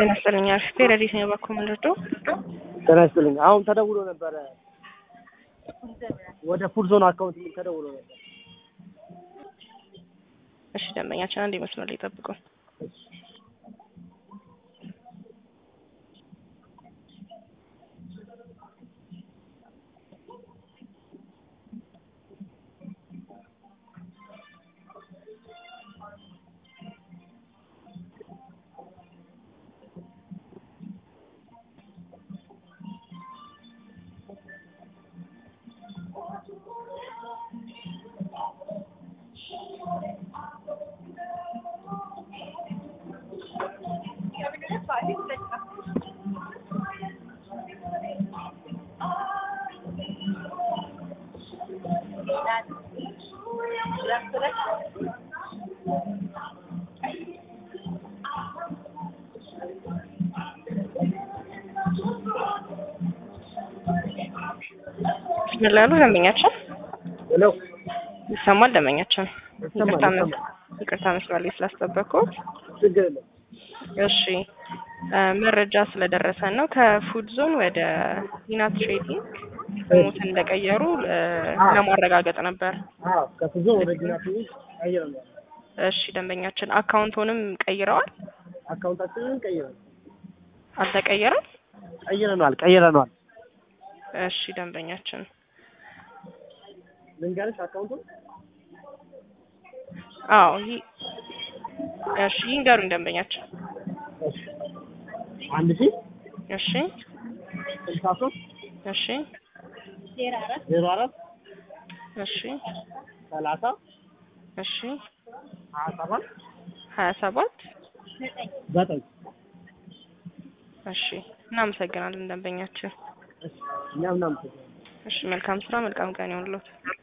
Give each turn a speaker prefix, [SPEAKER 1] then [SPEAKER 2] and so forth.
[SPEAKER 1] ጤና ይስጥልኝ። አሪፍ ረዲት ነው ባኮ ምንድዶ
[SPEAKER 2] ጤና ይስጥልኝ። አሁን ተደውሎ ነበረ ወደ ፉድ ዞን አካውንት ምን ተደውሎ ነበር።
[SPEAKER 1] እሺ ደንበኛችን አንድ መስመር ላይ ጠብቁ። ምን ላሉ ደንበኛችን
[SPEAKER 2] ሄሎ
[SPEAKER 1] ይሰማል? ደንበኛችን
[SPEAKER 2] ይሰማል፣
[SPEAKER 1] ይቅርታ መስ-
[SPEAKER 2] ይሰማል።
[SPEAKER 1] ይቅርታ መስመር ላይ ስላስጠበቅኩት።
[SPEAKER 2] ችግር የለም።
[SPEAKER 1] እሺ እ መረጃ ስለደረሰን ነው ከፉድ ዞን ወደ ሂና ትሬዲንግ ስሙትን እንደቀየሩ እ ለማረጋገጥ ነበር።
[SPEAKER 2] አዎ ከፉድ ዞን ወደ ጊና ትንሽ ቀይረናል።
[SPEAKER 1] እሺ ደንበኛችን አካውንቱንም ቀይረዋል?
[SPEAKER 2] አካውንታችንን ቀይረናል
[SPEAKER 1] አልተቀየረም?
[SPEAKER 2] ቀይረናል ቀይረናል።
[SPEAKER 1] እሺ ደንበኛችን
[SPEAKER 2] ልንገርሽ አካውንቱን
[SPEAKER 1] አዎ ይህ እሺ ይንገሩኝ ደንበኛችን።
[SPEAKER 2] አንድ ሺህ
[SPEAKER 1] እሺ
[SPEAKER 2] ስልሳ ሶስት
[SPEAKER 1] እሺ
[SPEAKER 2] ዜሮ አራት
[SPEAKER 1] እሺ
[SPEAKER 2] ሰላሳ
[SPEAKER 1] እሺ
[SPEAKER 2] ሀያ ሰባት
[SPEAKER 1] ሀያ ሰባት
[SPEAKER 2] ዘጠኝ
[SPEAKER 1] እሺ እናመሰግናለን ደንበኛችን።
[SPEAKER 2] እኛም እናመሰግናለን።
[SPEAKER 1] እሺ መልካም ስራ፣ መልካም ቀን ይሁንልዎት።